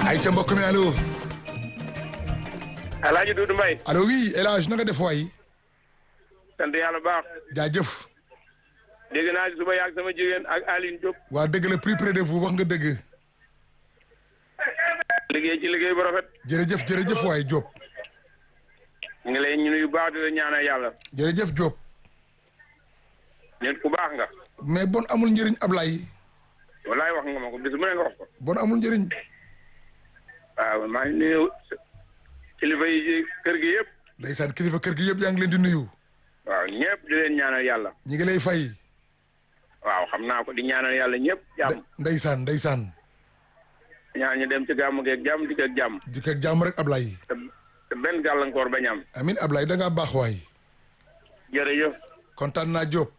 ay ca mbokk mi allo. El Hadj Doudou Mbaye. allo oui El Hadj na nga def waay. sant yàlla baax. jaajëf. dégg naa suba yaag sama jigéen ak Aline Diop. waa dëgg la plus près de vous wax nga dëgg. liggéey ci liggéey bu rafet. jërëjëf jërëjëf waay Diop. ñu ngi lay ñu nuyu baax di la ñaanal yàlla. jërëjëf Diop. nit ku baax nga. mais bon amul njëriñ Ablaye. wallaay wax nga ma ko bis bu ne nga wax ko. bon amul njëriñ. waaw maa ngi nuyu kilifa yi ci kër gi yëpp. ndeysaan kilifa kër gi yëpp yaa ngi leen di nuyu. waaw ñëpp di leen ñaanal yàlla. ñi ngi lay fay. waaw xam naa ko di ñaanal yàlla ñëpp jàmm. ndeysaan ndeysaan. ñaan ñu dem ci gàmmu geeg jàmm dikk ak jàmm. dikk ak jàmm rek Ablaye. te te benn gàllankoor bañ am. amin Ablaye da ngaa baax waay. jërëjëf. kontaan naa Diop.